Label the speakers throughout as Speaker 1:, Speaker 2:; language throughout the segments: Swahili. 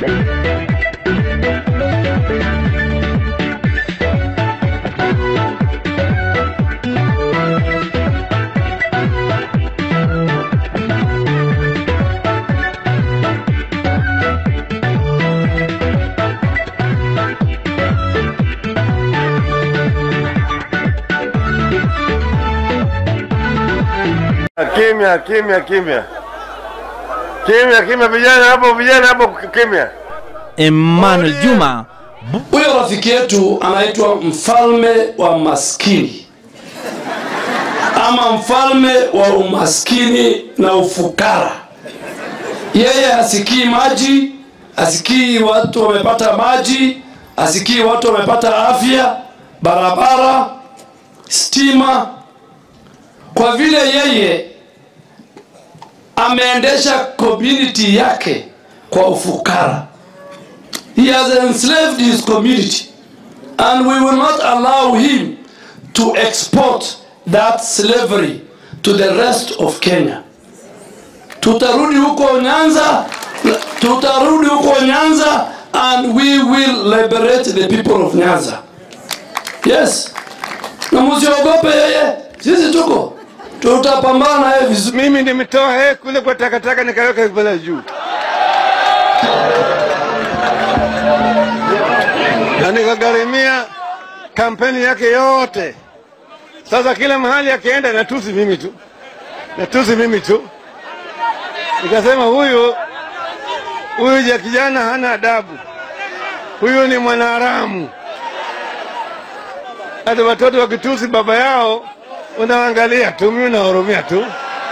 Speaker 1: Kimya, kimya, kimya, kimya, kimya, vijana hapo, vijana hapo, kimya.
Speaker 2: Emmanuel Juma
Speaker 3: Huyo rafiki yetu anaitwa mfalme wa maskini ama mfalme wa umaskini na ufukara. Yeye hasikii maji, hasikii watu wamepata maji, hasikii watu wamepata afya, barabara, stima, kwa vile yeye ameendesha community yake kwa ufukara. He has enslaved his community, and we will not allow him to export that slavery to the rest of Kenya. Tutarudi huko Nyanza, tutarudi huko Nyanza, and we will liberate the people of Nyanza. Yes, na msiogope yeye, sisi tuko tutapambana naye vizuri.
Speaker 1: Mimi nimetoa yeye kule kwa takataka nikaweka pale juu, na nikagharimia kampeni yake yote. Sasa kila mahali akienda natusi mimi tu, natusi mimi tu. Nikasema huyu huyu ja kijana hana adabu, huyu ni mwanaharamu. Hata watoto wakitusi baba yao unaangalia tu, mimi nahurumia tu,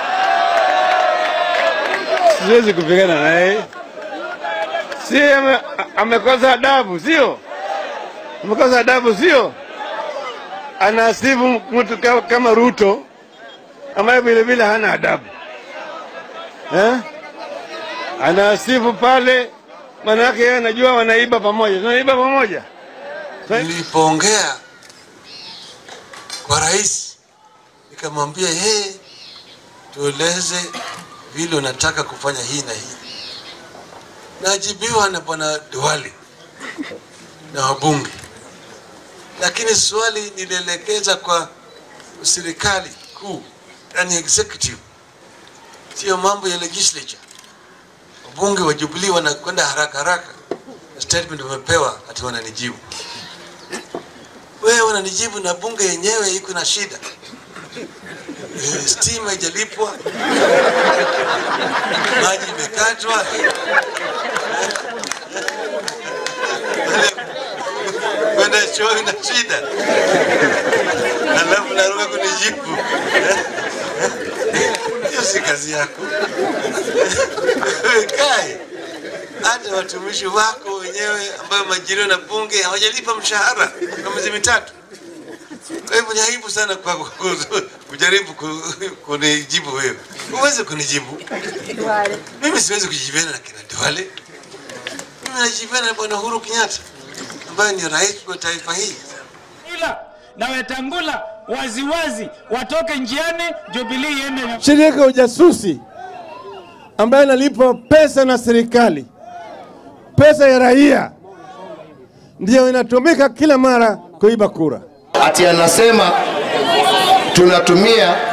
Speaker 1: siwezi kupigana naye. Si ame, amekosa adabu, sio? Amekosa adabu, sio? Anasifu mtu ka- kama Ruto ambaye vile vile hana adabu eh? Anasifu pale, manake yeye anajua wanaiba pamoja, tunaiba pamoja.
Speaker 4: Nilipoongea kwa rais nikamwambia yeye, tueleze vile unataka kufanya hii na hii. Najibiwa na bwana Duale na wabunge, lakini swali nilielekeza kwa serikali kuu, yani executive, sio mambo ya legislature. Wabunge wa Jubilee wanakwenda haraka haraka na statement wamepewa, ati wananijibu wewe unanijibu na bunge yenyewe iko na shida Eh, stima haijalipwa, maji imekatwa, kwenda choo ina shida, alafu naruka kunijibu. Hiyo si kazi yako. Wewe Kae hata watumishi wako wenyewe ambayo majiriwa na bunge hawajalipa mshahara kwa miezi mitatu. Kwa hivyo ni aibu sana kwa kujaribu ku- kunijibu wewe. Huwezi kunijibu mimi, siwezi kujibiana na kina Duale. Mimi najibiana na bwana Uhuru Kenyatta ambaye ni rais wa taifa hii.
Speaker 5: Ila na Wetangula waziwazi watoke njiani, Jubilee iende na
Speaker 6: shirika ya ujasusi ambayo inalipwa pesa na serikali, pesa ya raia, ndiyo inatumika kila mara kuiba kura.
Speaker 7: ati anasema tunatumia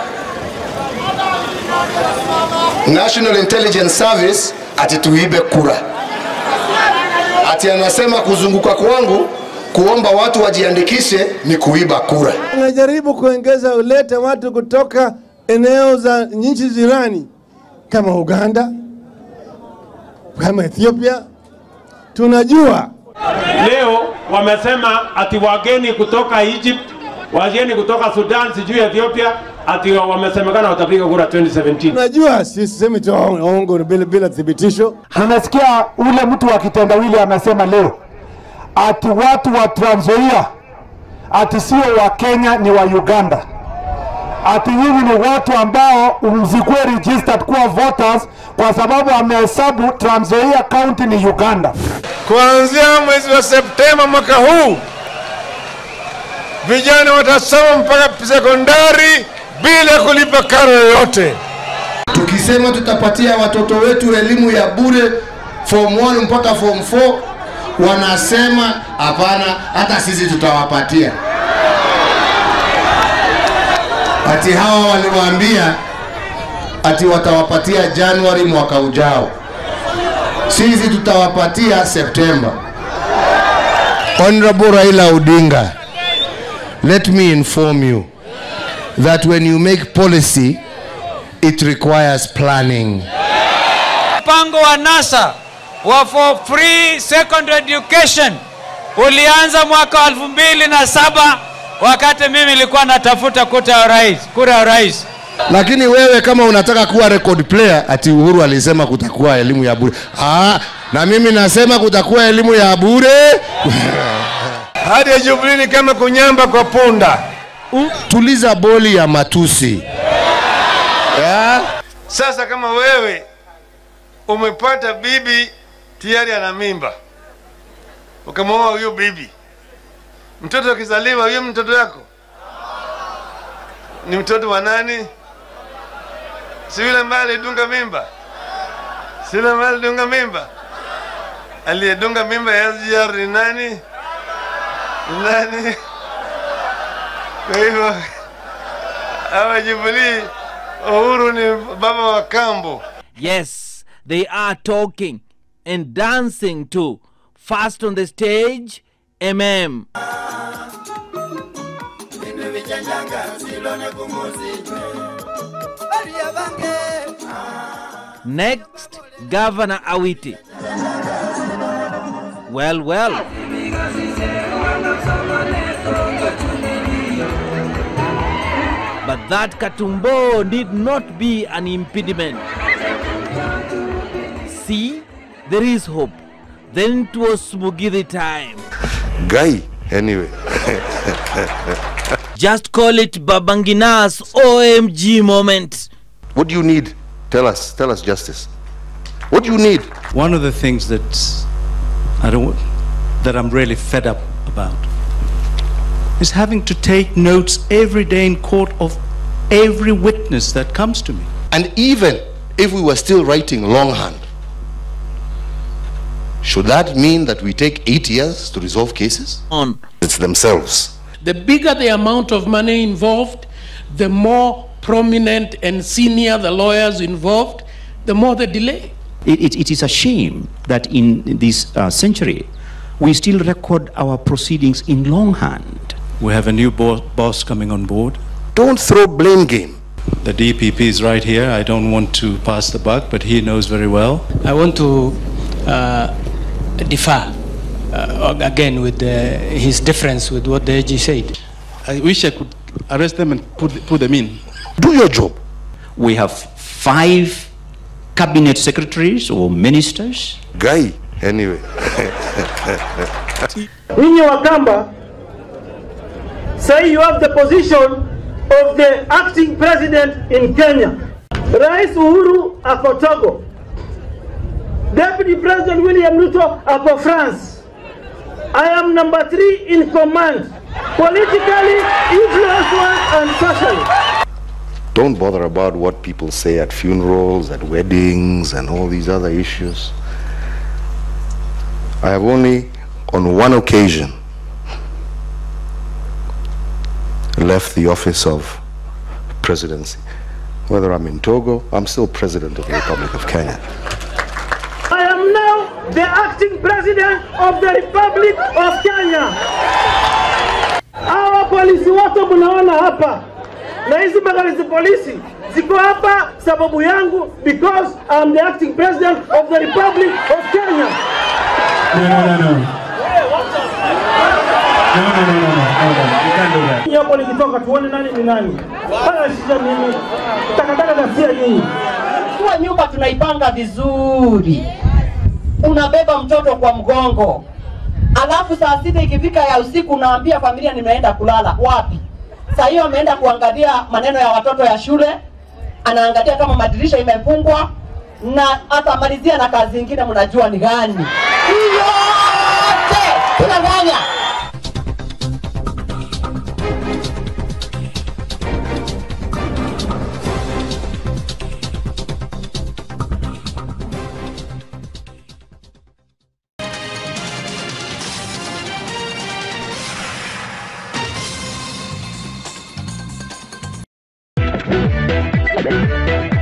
Speaker 7: National Intelligence Service ati tuibe kura. Ati anasema kuzunguka kwangu kuomba watu wajiandikishe ni kuiba kura.
Speaker 6: Unajaribu kuongeza ulete watu kutoka eneo za nchi jirani kama Uganda, kama Ethiopia. Tunajua
Speaker 8: Leo wamesema ati wageni kutoka Egypt, wageni kutoka Sudan, sijui Ethiopia, ati wamesemekana watapiga kura 2017.
Speaker 6: tunajua, sisemi tu ongo bila, bila thibitisho.
Speaker 9: Nimesikia ule mtu wa kitendawili amesema leo ati watu wa Trans Nzoia ati sio wa Kenya, ni wa Uganda. Ati nyinyi ni watu ambao msikuwe registered kuwa voters kwa sababu amehesabu Trans Nzoia county ni Uganda.
Speaker 1: Kuanzia mwezi wa Septemba mwaka huu vijana watasoma mpaka sekondari bila kulipa karo yoyote.
Speaker 7: Tukisema tutapatia watoto wetu elimu ya bure form 1 mpaka form 4 wanasema hapana, hata sisi tutawapatia. Ati hawa waliwaambia ati watawapatia Januari mwaka ujao, sisi tutawapatia Septemba. Honorable Raila Odinga, let me inform you that when you make policy, it requires planning.
Speaker 5: Mpango wa NASA wa for free secondary education ulianza mwaka wa elfu mbili na saba wakati mimi nilikuwa natafuta kuta ya rais, kura ya rais.
Speaker 7: Lakini wewe kama unataka kuwa record player, ati Uhuru alisema kutakuwa elimu ya bure. Ah, na mimi nasema kutakuwa elimu ya bure.
Speaker 1: Hadi ya Jubilee ni kama kunyamba kwa punda.
Speaker 7: Tuliza boli ya matusi.
Speaker 1: Ya? Sasa kama wewe umepata bibi tayari ana mimba, ukamwoa huyo bibi, mtoto akizaliwa, huyo mtoto yako ni mtoto wa nani? Si yule ambaye alidunga mimba? Si yule ambaye alidunga mimba? Aliyedunga mimba ya SGR ni nani? Ni nani? Kwa hivyo hawa Jubilee, Uhuru ni baba wa kambo.
Speaker 2: Yes, they are talking and dancing too. First on the stage, MM. Next, Governor Awiti. Well, well. But that Katumbo need not be an impediment. See, there is hope. Then it was Smugidi time.
Speaker 7: Guy, anyway.
Speaker 2: Just call it Babangina's OMG moment.
Speaker 7: What do you need? Tell us. Tell us justice. What do you need?
Speaker 10: One of the things that I don't that I'm really fed up about is having to take notes every day in court of every witness that comes to me.
Speaker 7: And even if we were still writing longhand, should that mean that we take eight years to resolve cases?
Speaker 2: On.
Speaker 7: It's themselves.
Speaker 11: The bigger the amount of money involved, the more prominent and senior the lawyers involved, the more the delay.
Speaker 12: It, it, it is a shame that in this uh, century we still record our proceedings in longhand.
Speaker 10: We have a new bo- boss coming on board.
Speaker 7: Don't throw blame game.
Speaker 10: The DPP is right here. I don't want to pass the buck, but he knows very well.
Speaker 11: I want to uh, differ uh, again with uh, his difference with what the AG said.
Speaker 13: I wish I could arrest them and put, put them in.
Speaker 7: Do your job.
Speaker 12: We have five cabinet secretaries or ministers.
Speaker 7: Guy, anyway.
Speaker 14: Ninyi Wakamba, say you have the position of the acting president in Kenya. Rais Uhuru ako Togo. Deputy President William Ruto ako France. I am number three in command, politically, influence-wise and socially.
Speaker 7: Don't bother about what people say at funerals, at weddings, and all these other issues. I have only, on one occasion, left the office of presidency. Whether I'm in Togo, I'm still president of the Republic of Kenya.
Speaker 14: I am now the acting president of the Republic of Kenya. Hawa polisi wote mnaona hapa na hizi magari za polisi ziko hapa sababu yangu because I'm the acting president of the Republic of Kenya.
Speaker 5: No, no, no, no. No, no, no, no, no. Hold on. You can't do that.
Speaker 14: Nyinyi Hapo nikitoka tuone nani ni nani. Haya shida mimi. Takataka ghasia nyinyi.
Speaker 15: Kwa nyumba tunaipanga vizuri, unabeba mtoto kwa mgongo, alafu saa sita ikifika ya usiku unaambia familia nimeenda kulala. Wapi? Saa hiyo ameenda kuangalia maneno ya watoto ya shule, anaangalia kama madirisha imefungwa na atamalizia na kazi ingine, mnajua ni gani? Hiyo yote tunafanya
Speaker 16: Thank you.